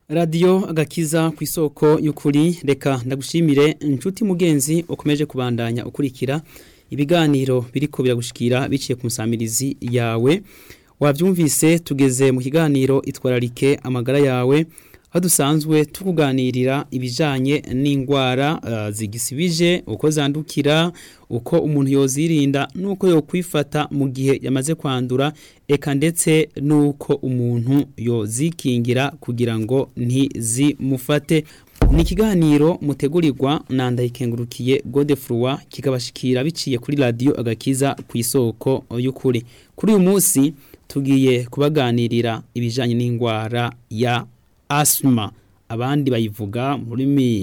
radiyo agakiza ku isoko y'ukuri reka ndagushimire inshuti mugenzi ukomeje kubandanya ukurikira ibiganiro biriko biragushikira biciye ku nsamirizi yawe wabyumvise tugeze mu kiganiro itwararike amagara yawe aho dusanzwe tukuganirira ibijanye n'indwara uh, zigisibije uko zandukira uko umuntu yozirinda nuko yokwifata mu gihe yamaze kwandura eka ndetse nuko umuntu yozikingira kugira ngo ntizimufate ni ikiganiro mutegurirwa na ndayikengurukiye Godefroy kikabashikira biciye kuri radio agakiza ku isoko y'ukuri kuri uyu munsi tugiye kubaganirira ibijanye n'indwara ya asma abandi bayivuga muri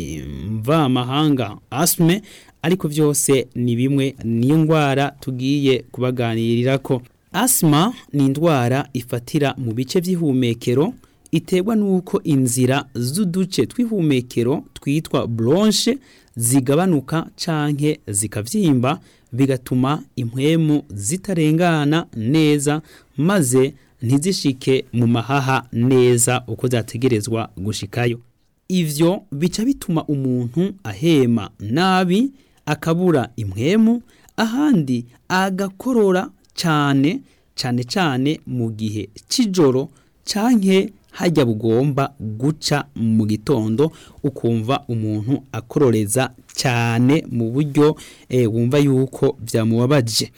mva mahanga asme ariko vyose ni bimwe niyo ndwara tugiye kubaganirira ko asma ni indwara ifatira mu bice vy'ihumekero iterwa nuko inzira z'uduce tw'ihumekero twitwa bronche zigabanuka canke zikavyimba bigatuma impwemu zitarengana neza maze ntizishike mu mahaha neza uko zategerezwa gushikayo ivyo bica bituma umuntu ahema nabi akabura impwemu ahandi agakorora cane cane cane mu gihe c'ijoro canke hajya bugomba guca mu gitondo ukumva umuntu akororeza cyane mu buryo e, wumva yuko byamubabaje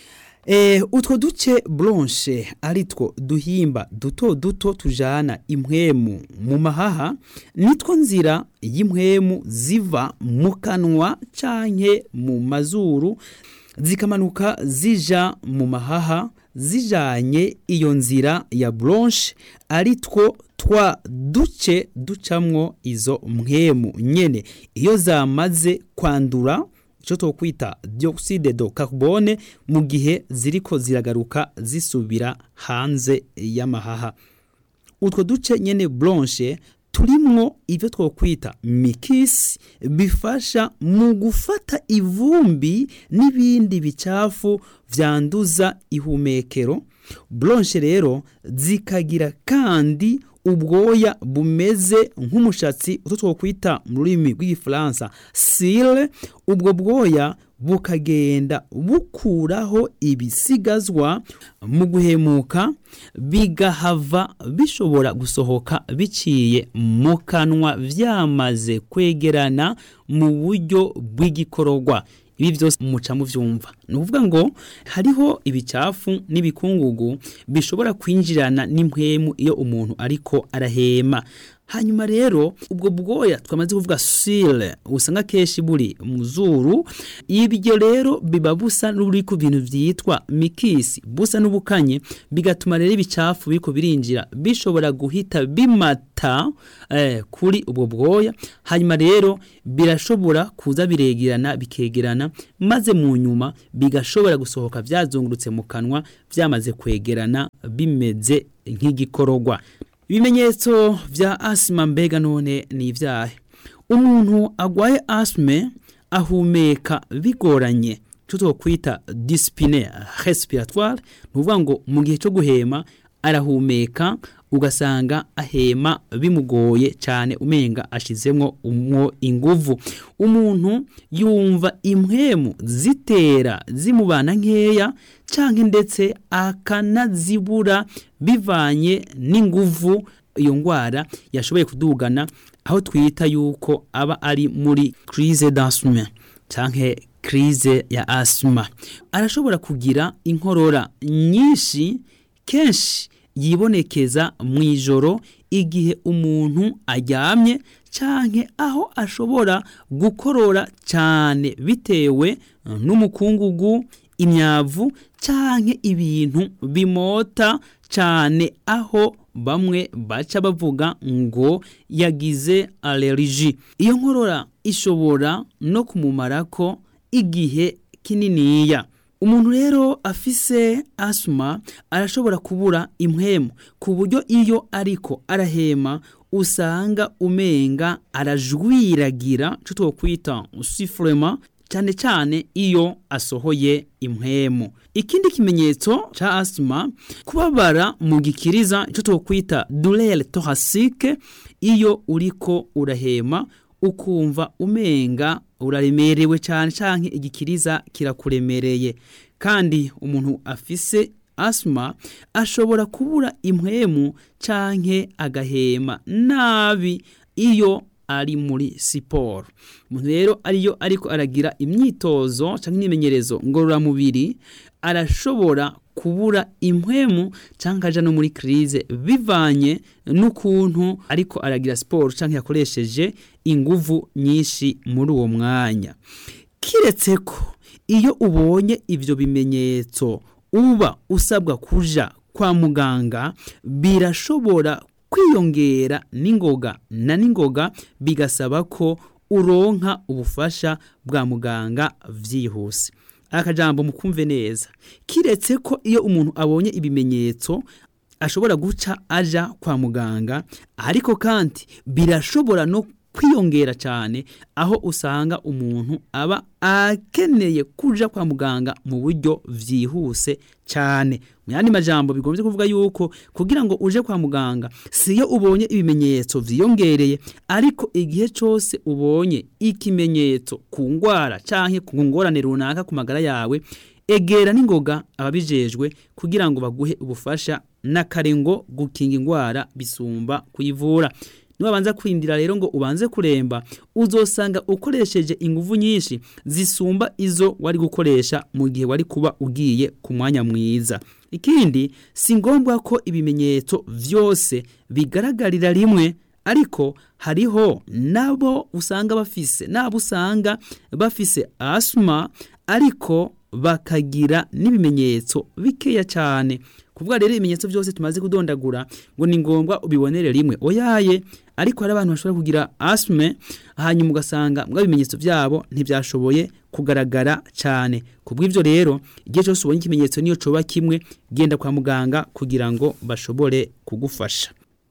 e, utwo duce blanche aritwo duhimba duto duto tujana impwemu mu mahaha nitwo nzira y'impwemu ziva mu kanwa canke mu mazuru zikamanuka zija mu mahaha zijanye iyo nzira ya blanche ari two twa duce ducamwo izo mpwemu nyene iyo zamaze kwandura icyo twokwita dioxide de carbone mu gihe ziriko ziragaruka zisubira hanze y'amahaha utwo duce nyene blanche turimwo ivyo twokwita mikisi bifasha mu gufata ivumbi n'ibindi bicafu vyanduza ihumekero blanche rero zikagira kandi ubwoya bumeze nk'umushatsi utwo twokwita mu rurimi rw'igifaransa sile ubwo bwoya bukagenda bukuraho ibisigazwa mu guhemuka bigahava bishobora gusohoka biciye mu kanwa vyamaze kwegerana mu buryo bw'igikororwa ibi byose muca muvyumva ni ukuvuga ngo hariho ibicafu n'ibikungugu bishobora kwinjirana n'impwemu iyo umuntu ariko arahema hanyuma rero ubwo bwoya twamaze kuvuga sile usanga kenshi buri mu zuru ibyo rero biba busa n'uri ku bintu byitwa mikisi busa n'ubukanye bigatuma rero ibicafu biriko birinjira bishobora guhita bimata eh, kuri ubwo bwoya hanyuma rero birashobora kuza biregerana bikegerana maze mu nyuma bigashobora gusohoka byazungurutse mu kanwa byamaze kwegerana bimeze nk'igikororwa ibimenyetso vya asima mbega none ni ivyahe umuntu agwaye asime ahumeka bigoranye tutokwita disipine respiratoire ni ukuvuga ngo mu gihe cyo guhema arahumeka ugasanga ahema bimugoye cyane umenga ashizemwo umwo inguvu umuntu yumva impwemu zitera zimubana nkeya canke ndetse akanazibura bivanye n'inguvu iyo ngwara yashoboye kudugana aho twita yuko aba ari muri crise d'asthme canke crise ya asthma arashobora kugira inkorora nyinshi kenshi yibonekeza mu ijoro igihe umuntu aryamye canke aho ashobora gukorora cyane bitewe n'umukungugu imyavu canke ibintu bimota cyane aho bamwe baca bavuga ngo yagize allergie iyo nkorora ishobora no kumumarako igihe kininiya umuntu rero afise asuma arashobora kubura impwemu ku buryo iyo ariko arahema usanga umenga arajwiragira cyo twokwita sifurema cyane cyane iyo asohoye impwemu ikindi kimenyetso ca asima kubabara mu gikiriza icyo twokwita douleur thoracique iyo uriko urahema ukumva umenga uraremerewe cyane canke igikiriza kirakuremereye kandi umuntu afise asima ashobora kubura impwemu canke agahema nabi iyo ari muri siporo umuntu rero ariyo ariko aragira imyitozo cyangwa imyimenyerezo ngororamubiri arashobora kubura impwemu cyangwa aja no muri crise bivanye n'ukuntu ariko aragira siporo cyangwa yakoresheje inguvu nyinshi muri uwo mwanya kiretse ko iyo ubonye ibyo bimenyetso uba usabwa kuja kwa muganga birashobora kwiyongera n'ingoga na n'ingoga bigasaba ko uronka ubufasha bwa muganga vyihuse akajambo mukumve neza kiretse ko iyo umuntu abonye ibimenyetso ashobora guca aja kwa muganga ariko kandi birashobora no kwiyongera cyane aho usanga umuntu aba akeneye kuja kwa muganga mu buryo vyihuse cyane mu yandi majambo bigombye kuvuga yuko kugira ngo uje kwa muganga siyo ubonye ibimenyetso vyiyongereye ariko igihe cyose ubonye ikimenyetso ku ngwara canke ku ngorane runaka ku magara yawe egera n'ingoga ababijejwe kugira ngo baguhe ubufasha n'akarengo gukinga ingwara bisumba kuyivura niwabanza kwindira rero ngo ubanze kuremba uzosanga ukoresheje inguvu nyinshi zisumba izo wari gukoresha mu gihe wari kuba ugiye ku mwanya mwiza ikindi si ngombwa ko ibimenyetso vyose bigaragarira rimwe ariko hariho nabo usanga bafise nabo usanga bafise asma ariko bakagira n'ibimenyetso bikeya cyane kuvuga rero ibimenyetso byose tumaze kudondagura ngo ni ngombwa ubibonere rimwe oyaye ariko hari abantu bashobora kugira asme hanyuma ugasanga mbwa ibimenyetso byabo ntibyashoboye kugaragara cyane kubw'ibyo rero igihe cyose ubonye ikimenyetso niyo coba kimwe genda kwa muganga kugira ngo bashobore kugufasha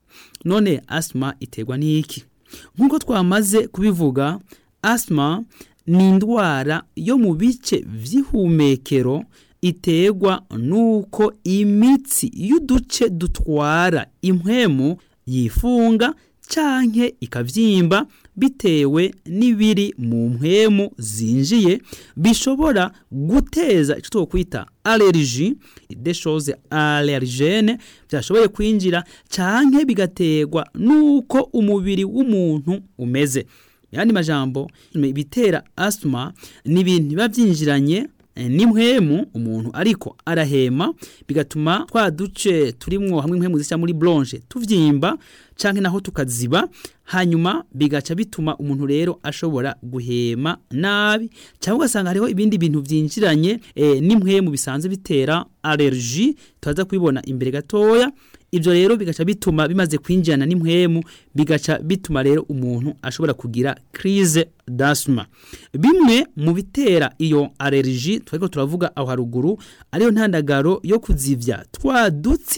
none asma iterwa n'iki nk'uko twamaze kubivuga asma ni indwara yo mu bice vy'ihumekero iterwa nuko imitsi y'uduce dutwara impwemu yifunga canke ikavyimba bitewe n'ibiri mu mpwemu zinjiye bishobora guteza icyo twokwita allergie des choses allergene byashoboye kwinjira canke bigaterwa nuko umubiri w'umuntu umeze yandi majambo bitera asthma ni ibintu biba byinjiranye n'impwemu umuntu ariko arahema bigatuma twa duce turimwo hamwe impwemu zisa muri bronche tuvyimba canke naho tukaziba hanyuma bigaca bituma umuntu rero ashobora guhema nabi cyangwa ugasanga hariho ibindi bintu vyinjiranye e, n'impwemu bisanzwe bitera allergie tuza kubibona imbere gatoya ibyo rero bigaca bituma bimaze kwinjirana n'impwemu bigaca bituma rero umuntu ashobora kugira crise d'asthma bimwe mu bitera iyo allergie twariko turavuga aho haruguru ariyo ntandagaro yo kuzivya twa dutsi